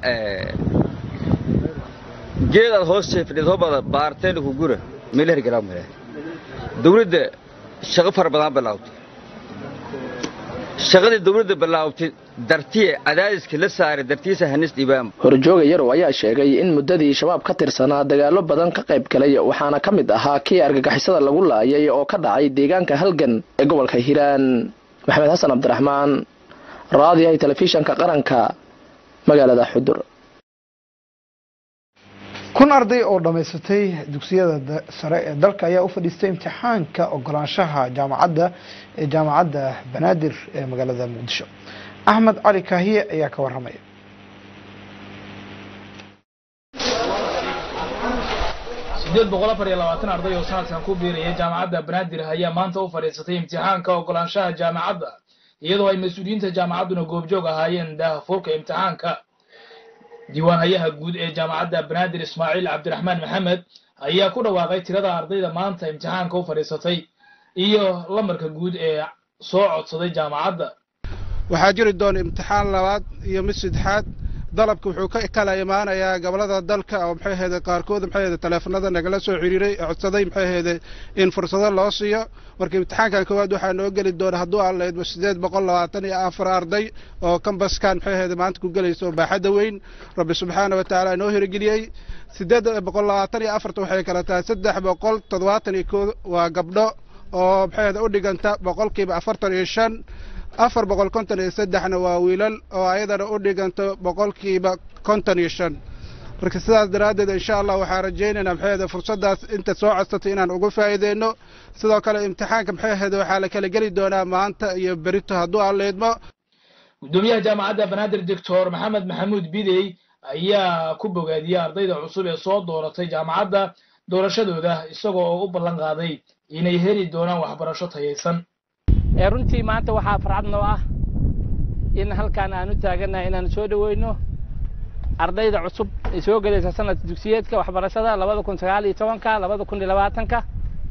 geedaad hoos jeefidhid hobada baarteena ku gura meel hergalaa male dawladda shaqo fara badan bilaawtay shaqadii dawladda bilaawtay dartiye cadaadiska la saaray dartiisa hanis dhiibaan horjooga yarow ayaa sheegay in muddadii shabaab ka tirsanaa dagaallo badan ka qayb galay waxaana ka mid ahaa kii argagixisada lagu laayay oo ka dhacay deegaanka halgan ee gobolka hiiraan maxamed xasan cabdiraxmaan raadiyahay telefishanka qaranka magaalada xudur kun arday oo dhammaysatay dugsiyada sare ee dalka ayaa u fadhiistay imtixaanka ogolaanshaha jaamacadda ee jaamacadda banaadir ee magaalada muqdisho axmed cali kaahiye ayaa ka warramaya sideed boqol afar iyo labaatan arday oo sanadkan ku biiraya jaamacadda banaadir ayaa maanta u fadhiisatay imtixaanka ogolaanshaha jaamacadda iyadoo ay mas-uuliyiinta jaamacadduna goobjoog ahaayeen daahfurka imtixaanka diiwaanhayaha guud ee jaamacadda banaadir ismaaciil cabdiraxmaan maxamed ayaa ku dhawaaqay tirada ardayda maanta imtixaanka u fadhiisatay iyo lambarka guud ee soo codsaday jaamacadda waxaa jiri doona imtixaan labaad iyo mid saddexaad dalabka wuxuu ka kala imaanayaa gobolada dalka oo maxay ahayde qaarkood maxay ahayde taleefanada nagala soo xiriiray codsaday maxay ahayde in fursado loo siiyo marka imtixaankan koowaad waxaa noo geli doona hadduu aan lahaydba sideed boqol labaatan iyo afar arday oo kambaskan maxay ahayde maanta ku gelayso baaxadda weyn rabbi subxaana wa tacaala noo hirgeliyey sideed boqol labaatan iyo afarta waxay kala tahay saddex boqol toddobaatan iyo koo waa gabdho oo maxay ahayde u dhiganta boqolkiiba afartan iyo shan afar boqol konton iyo saddexna waa wiilal oo ayadana u dhiganto boqolkiiba konton iyo shan marka sidaas daraaddeed insha allah waxaan rajaynaynaa maxay ahayd fursaddaas inta soo codsatay inaan uga faa'iideyno sidoo kale imtixaanka maxay ahayd waxaa la kala geli doonaa maanta iyo berito hadduu aan leedmo gudoomiyaha jaamacadda banaadir doctor maxamed maxamuud bidey ayaa ku bogaadiyey ardayda cusub ee soo dooratay jaamacadda doorashadooda isagoo oo u ballan qaaday inay heli doonaan waxbarasho tayaysan ee runtii maanta waxaa farxad noo ah in halkaan aan u taagannahay inaan soo dhoweyno ardayda cusub ee soo gelaysa sanadka dugsiyeedka waxbarashada labada kun sagaal iyo tobanka labada kun iyo labaatanka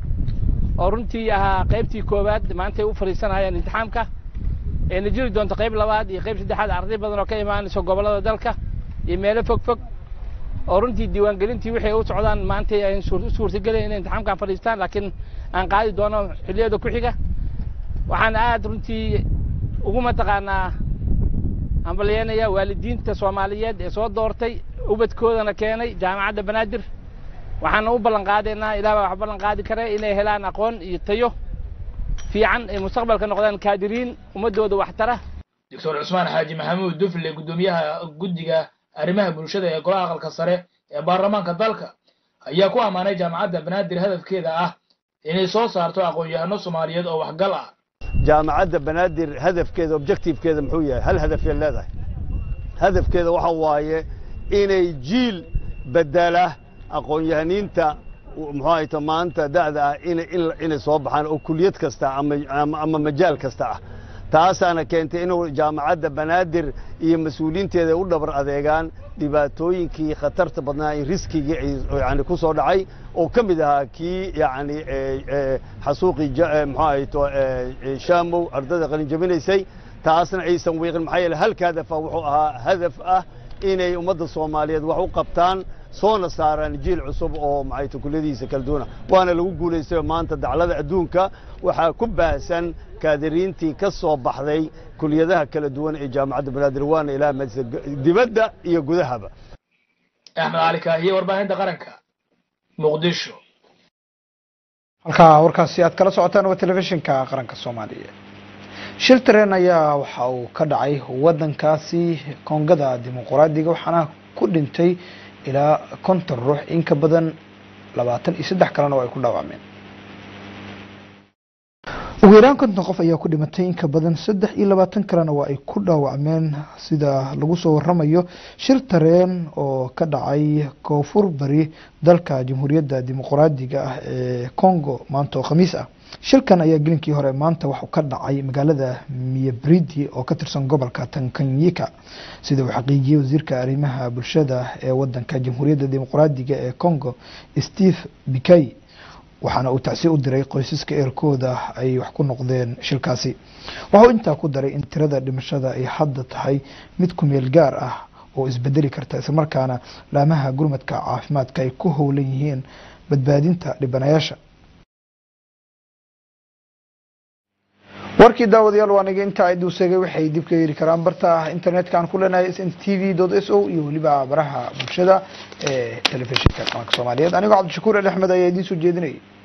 oo runtii ahaa qaybtii koowaad maantay u fadhiisanayaan imtixaamka eena jiri doonto qayb labaad iyo qayb saddexaad arday badan oo ka imaanayso gobollada dalka iyo meelo fog fog oo runtii diiwaangelintii waxay u socdaan maantay ay u suurtagelayn inay imtixaamkan fadhiistaan laakiin aan qaadi doono xilliyada ku xiga waxaan aad runtii ugu mataqaanaa hambalyeynaya waalidiinta soomaaliyeed ee soo doortay ubadkoodana keenay jaamacadda banaadir waxaana u ballan qaadaynaa ilaah baa wax ballan qaadi kare inay helaan aqoon iyo tayo fiican ay mustaqbalka noqdaan kaadiriin ummadooda waxtara doctor cusmaan xaaji maxamuud dufle gudoomiyaha guddiga arrimaha bulshada ee golaha aqalka sare ee baarlamaanka dalka ayaa ku ammaanay jaamacadda banaadir hadafkeeda ah inay soo saarto aqoon-yahano soomaaliyeed oo waxgal ah jaamacadda banaadir hadafkeeda objectivekeeda muxuu yahay hal hadafay leedahay hadafkeeda waxa waaye inay jiil bedela aqoon-yahaniinta muxuu ahayto maanta da'da ah inay inay soo baxaan oo kuliyad kasta ama ama majaal kasta ah taasaana keentay inuu jaamacadda banaadir iyo mas-uuliyiinteeda u dhabar adeegaan dhibaatooyinkii khatarta badnaa iyo riskigii yani ku soo dhacay oo ka mid ahaa kii yani xasuuqii muxuu ahayto shaamow ardada qalin jabinaysay taasna aysan wiiqin maxaa yeele halka hadafa wuxuu ahaa hadaf ah inay ummadda soomaaliyeed wax u qabtaan soona saaraan jiil cusub oo maxayto kulliyadihiisa kala duwana waana lagu guulaystay maanta daclada adduunka waxaa ku baahsan kaadiriintii ka soo baxday kuliyadaha kala duwan ee jaamacadda banaadir waana ilaah madisa dibadda iyo gudahaba axmed cali kaahiye warbaahinta qaranka muqdisho halkaa warkaasi aad kala socotaan waa telefishinka qaranka soomaaliya shil tareen ayaa waxa uu ka dhacay waddankaasi koongada dimuqraadiga waxaana ku dhintay ilaa konton ruux in ka badan labaatan iyo saddex kalena oo ay ku dhaawacmeen ugu yaraan konton qof ayaa ku dhimatay in ka badan saddex iyo labaatan kalena waa ay ku dhaawacmeen sida lagu soo waramayo shir tareen oo ka dhacay koonfur bari dalka jamhuuriyadda dimuqraadiga ah ee congo maanta oo khamiis ah shilkan ayaa gelinkii hore maanta waxuu ka dhacay magaalada miyabridi oo ka tirsan gobolka tankanyika sida uu xaqiijiyey wasiirka arrimaha bulshada ee wadanka jamhuuriyadda dimuqraadiga ee congo steve bikay waxaana uu tacsi u diray qoysaska eerkooda ay wax ku noqdeen shilkaasi waxauu intaa ku daray in tirada dhimashada ay hadda tahay mid ku meel gaar ah oo isbedeli karta islamarkaana laamaha gurmadka caafimaadka ay ku howlan yihiin badbaadinta dhibanayaasha warkii daawadayaal waa niga intaa iduu sheegay waxay dib ka heli karaan barta internetka aan ku leenahay sn t v s o iyo weliba baraha bulshada ee telefishinka qaranka soomaaliyeed anigoo cabdishakuur ali axmed ayaa idiin soo jeedinayay